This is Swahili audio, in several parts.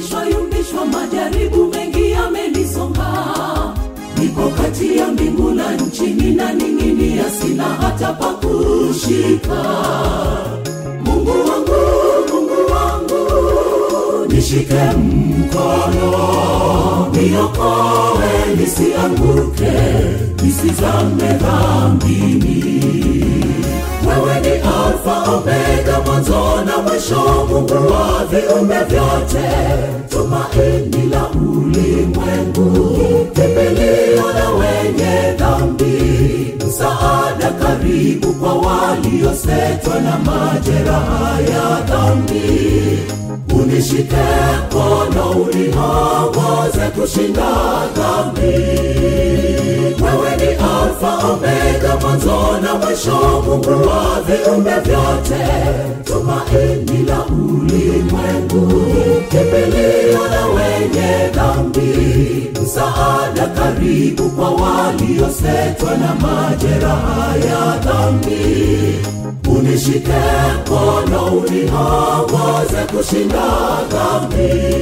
yumbishwa yumbishwa, majaribu mengi yamenisonga. Niko kati ya mbingu na nchi, ninaning'inia, sina hata pa kushika. Mungu wangu, Mungu wangu, nishike mkono, niokoe nisianguke, nisizame dhambini. Wewe ni Alfa Omega, mwanzo na mwisho, Mungu wa viumbe vyote, tumaini la ulimwengu, kimbilio la wenye dhambi, msaada karibu kwa waliosetwa na majeraha ya dhambi. Unishike mkono, uniongoze kushinda dhambi. Wewe ni Alfa Omega, mwanzo na mwisho, Mungu wa viumbe vyote, tumaini la ulimwengu, kimbilio la wenye dhambi, msaada karibu kwa waliosetwa na majeraha ya dhambi. Unishike mkono, uniongoze kushinda dhambi.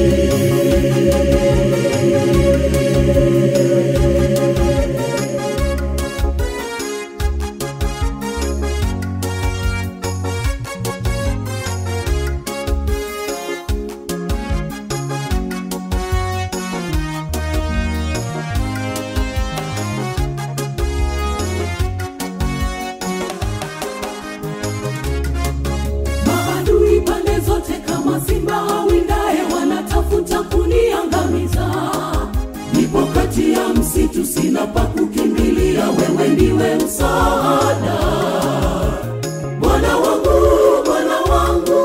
Maadui pande zote kama simba awindaye wanatafuta kuniangamiza. Nipo kati ya msitu, sina pa kukimbilia, wewe ndiwe msaada. Bwana wangu, Bwana wangu,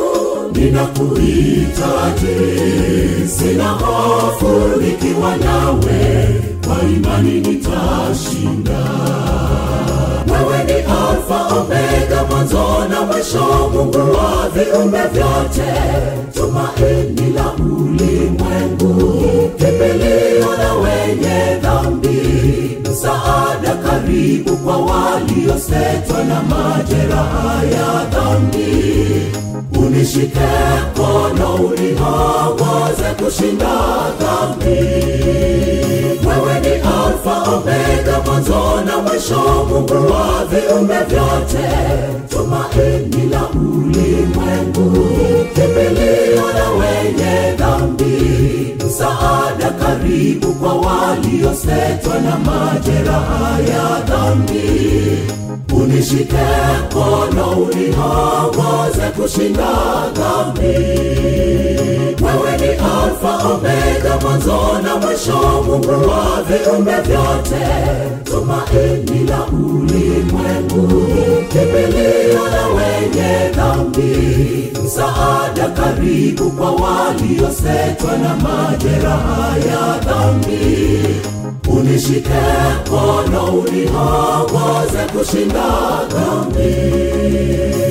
ninakuhitaji, sina hofu nikiwa nawe, kwa imani nitashinda. Wewe ni Alfa Omega, mwanzo na mwisho, Mungu wa viumbe vyote, tumaini la ulimwengu, kimbilio la wenye dhambi, msaada karibu kwa waliosetwa na majeraha ya dhambi. Unishike mkono, uniongoze kushinda dhambi. Wewe ni Alfa Omega, mwanzo na mwisho, Mungu wa viumbe vyote, tumaini la ulimwengu, kimbilio la wenye dhambi, msaada karibu kwa waliosetwa na majeraha ya dhambi. Unishike mkono, uniongoze kushinda dhambi. Wewe ni Alfa Omega, mwanzo na mwisho, Mungu wa viumbe vyote, tumaini la ulimwengu, kimbilio la wenye dhambi, msaada karibu kwa waliosetwa na majeraha ya dhambi. Unishike mkono, uniongoze kushinda dhambi.